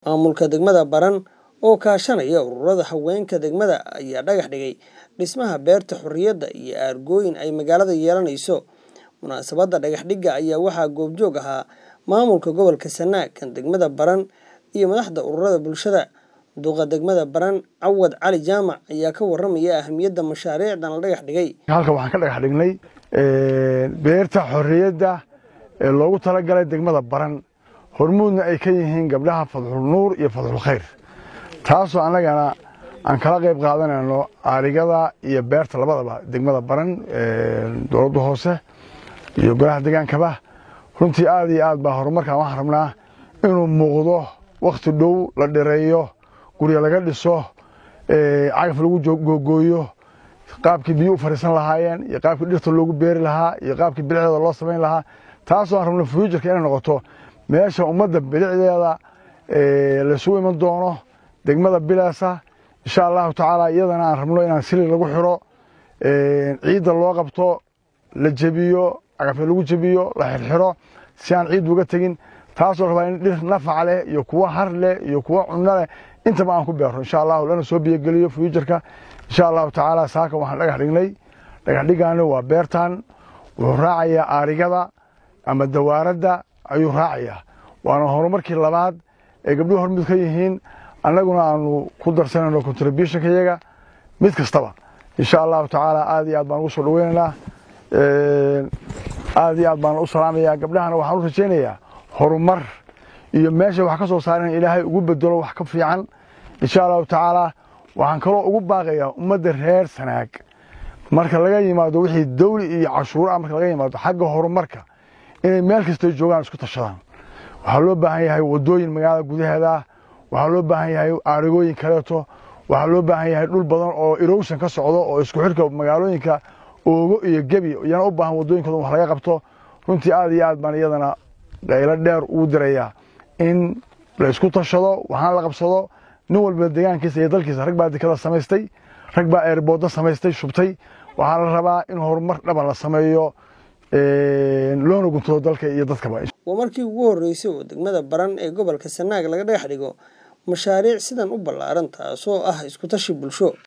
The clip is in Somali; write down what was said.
Maamulka degmada Baran oo kaashanaya ururada haweenka degmada ayaa dhagax dhigay dhismaha beerta xurriyadda iyo aargooyin ay magaalada yeelanayso. Munaasabadda dhagax dhigga ayaa waxaa goobjoog ahaa maamulka gobolka Sanaag, kan degmada Baran iyo madaxda ururada bulshada. Duqa degmada Baran Cawad Cali Jaamac ayaa ka warramaya ahmiyadda mashaariicdan la dhagax dhigay. halkan waxaan ka dhagax dhignay beerta xorriyadda ee loogu talagalay degmada baran hormuudna ay ka yihiin gabdhaha fadxul nuur iyo fadxul khayr taasoo annagana aan kala qayb qaadanayno aarigada iyo beerta labadaba degmada baran dowladda hoose iyo golaha degaankaba runtii aad iyo aad baa horumarkan waxaan rabnaa inuu muuqdo wakhti dhow la dhireeyo guryo laga dhiso cagaf lagu googooyo qaabkii biyo u fariisan lahaayeen iyo qaabkii dhirta loogu beeri lahaa iyo qaabkii bilicdeeda loo samayn lahaa taasoo aan rabno fuujarka inay noqoto meesha ummadda bilicdeeda laysugu iman doono degmada bileesa insha allahu tacaala iyadana aan rabno inaan sili lagu xiro ciidda loo qabto la jebiyo cagafya lagu jebiyo la xirxiro si aan ciid uga tegin taasoo rabaa in dhir nafac leh iyo kuwa har leh iyo kuwa cunno leh intaba aan ku beerno insha allahu lana soo biyogeliyo fuujarka insha allahu tacaala saaka waxaan dhagax dhignay dhagax dhiggaani waa beertan wuxuu raacayaa aarigada ama dawaaradda ayuu raacayaa waana horumarkii labaad ee gabdhuhu hormud ka yihiin annaguna aanu ku darsanayno contributionka iyaga mid kastaba insha allahu tacaala aad iyo aad baan ugu soo dhaweynaynaa aad iyo aad baan u salaamayaa gabdhahana waxaan u rajaynayaa horumar iyo meesha wax ka soo saaren ilaahay ugu bedelo wax ka fiican insha allahu tacaala waxaan kaloo ugu baaqayaa ummadda reer sanaag marka laga yimaado wixii dawli iyo cashuura marka laga yimaado xagga horumarka inay meel kastay joogaan isku tashadaan waxaa loo baahan yahay wadooyin magaalada gudaheeda waxaa loo baahan yahay aarigooyin kaleeto waxaa loo baahan yahay dhul badan oo erowsan ka socdo oo isku xidhka magaalooyinka oogo iyo gebi iyana u baahan wadooyinkooda wax laga qabto runtii aad iyo aad baan iyadana qaylo dheer ugu dirayaa in la isku tashado waxaana la qabsado nin walba deegaankiisa iyo dalkiisa rag baa dekada samaystay rag baa eerboodda samaystay shubtay waxaa la rabaa in horumar dhaban la sameeyo loona guntado dalka iyo dadkaba waa markii ugu horreysay oo degmada baran ee gobolka sanaag laga dhagax dhigo mashaariic sidan u ballaaran taasoo ah isku tashi bulsho